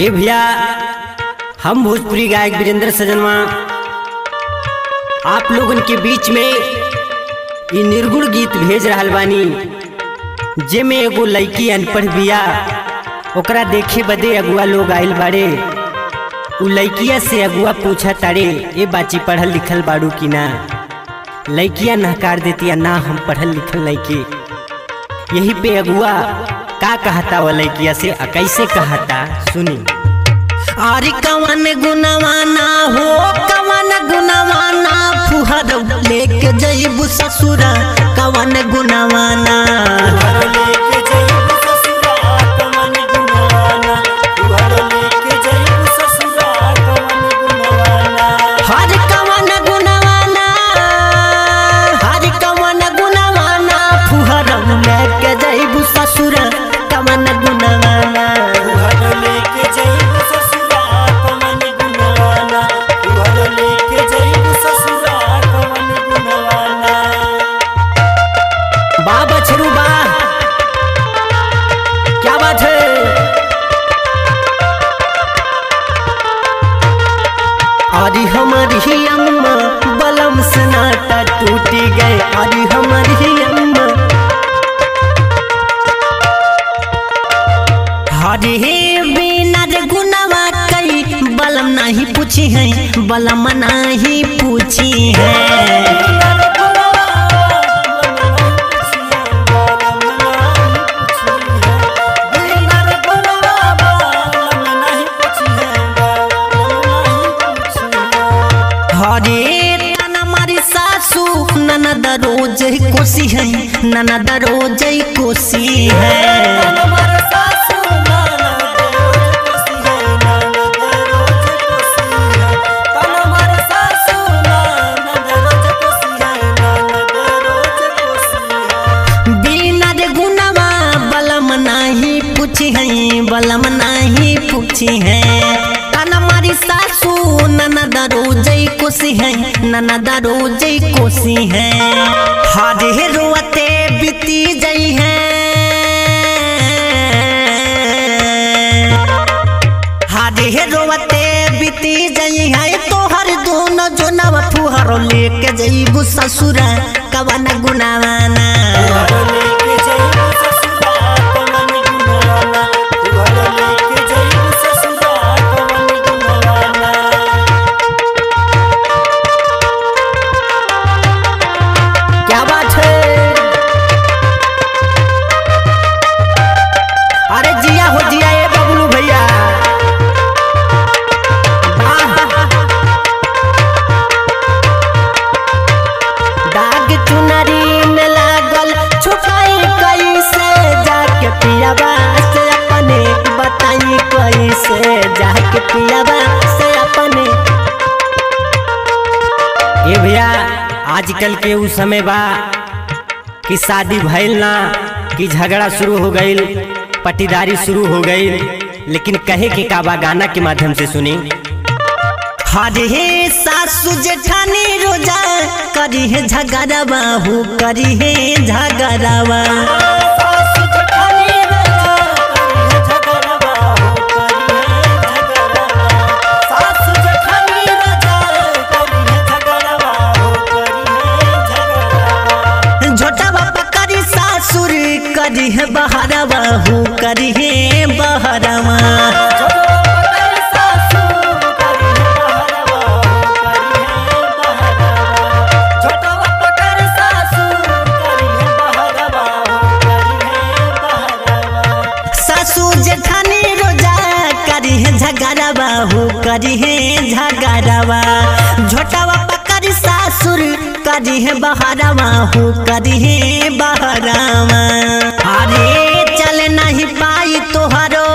ये भैया हम भोजपुरी गायक वीरेंद्र सजनवा आप लोगन के बीच में ये निर्गुण गीत भेज रहल बानी जेमे एगो लड़की अनपढ़ बिया ओकरा देखे बदे अगुआ लोग आइल बाड़े उ लड़किया से अगुआ पूछा तारे ए बाची पढ़ल लिखल बाड़ू की ना लड़किया नहकार देतिया ना हम पढ़ल लिखल लड़की यही पे अगुआ का कहता वो लड़किया से आ कैसे कहता सुनी अरे कवन गुनवाना हो कवन गुनवाना फुहर लेके जइबू ससुरा कवन गुनवाना हर कवन गुनवाना हर कवन गुनवाना फुहर लेके जइबू ससुरा कवन गुनवाना बा बछरू बा क्या बात है अरे हमारी अम्मा बलम से नाटा टूटी गए अरे हमारी अम्मा हरे बिना रे गुनवा कई बलम नहीं पूछी है बलम नहीं पूछी है हरे तन हमारी सासू ननद रोज कोसी है ननद रोज कोसी है बिना रे गुनवा बलम नहीं पूछी है बलम नहीं पूछी है तन हमारी सासू ननद रोजई कोसी है ननद रोजई कोसी है हरे रोते बीती जई है हरे रोते बीती जई है तोहर दोनों जोनवा फुहरो लेके जईबू ससुरा कवन गुनावाना क्या बात है अरे जिया हो जिया ए बबलू भैया वाह। दाग चुनरी में लागल छुपाई कैसे जाके पियाबा से अपने बताई कैसे जाके पियाबा से अपने ये भैया आजकल के उ समय बा कि शादी भइल ना कि झगड़ा शुरू हो गईल पटीदारी शुरू हो गई लेकिन कहे के का बा गाना के माध्यम से सुनी हरे हे सासू जेठानी रोजा करी है झगड़ावा हूँ करी है झगड़ावा झोटा बापा करी सासुर करी है बहरावा हूँ करी है बहरावा सासू जेठानी रोजा करी है झगड़ावा हूँ करी है झगड़ावा झोटावा पकड़ी सासुर करी है बहरावा हूँ करी है बहरावा अरे चल नहीं पाई तोहरो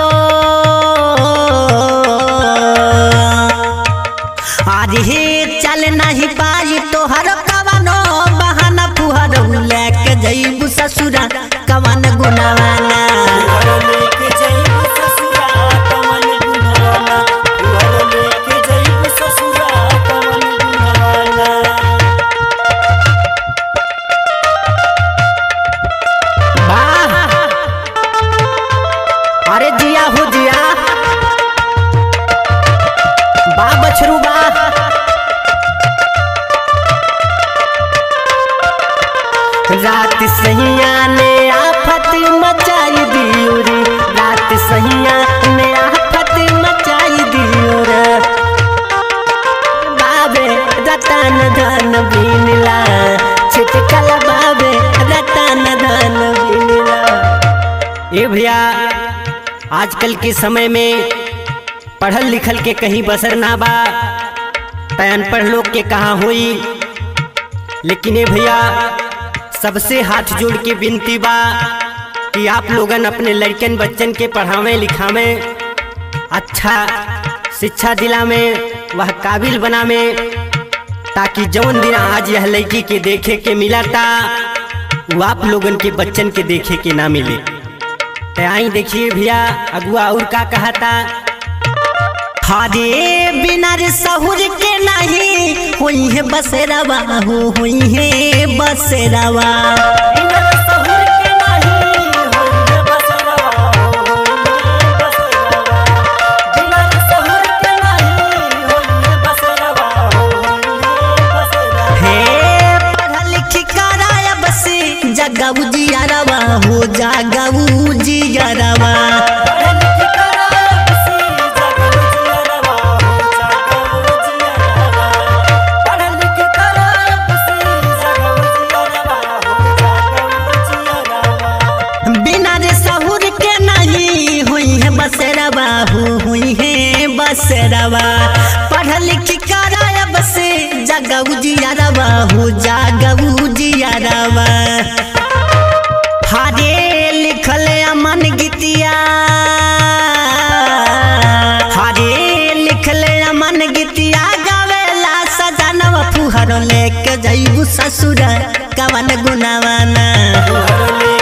अरे चल नहीं पाई तोहरो कवनो बहाना पुहरो लेके जईबू ससुरा कवन गुनावाना वाह। अरे जिया हो जिया रात सैया ने आफत मचाई दियो रे रात सैया ने आफत मचाई दियो रे बाबे रतन धन बिनला छिटकल बाबे रतन धन बिनला ए भैया आजकल के समय में पढ़ल लिखल के कहीं बसर ना बा तय अनपढ़ लोग के कहाँ हुई लेकिन ए भैया सबसे हाथ जोड़ के विनती बा कि आप लोगन अपने लड़कन बच्चन के पढ़ावे लिखावे अच्छा शिक्षा दिलावे वह काबिल बनावे ताकि जौन दिन आज यह लड़की के देखे के मिला था वो आप लोगन के बच्चन के देखे के ना मिले तो आई देखिए भैया अगुआ और का कहा था हरे बिना रे सहुर के नहीं हुई है बसेरावा हो हुई है बसेरावा हे पढ़ा लिखी कराया बसे जगाऊ जियारवा हो जागाऊ जियारवा बिना रे सहुर के नहीं हुई है बसेरावा हो हुई है बसेरावा पढ़ लिख कराया बसे जगाऊ जियारवा हो जागाऊ जियारवा हरे लिखल अमन गीतिया हरे लिखल अमन गीतिया गावेला सजनवा फुहर लेके जईबू ससुर कवन गुनावाना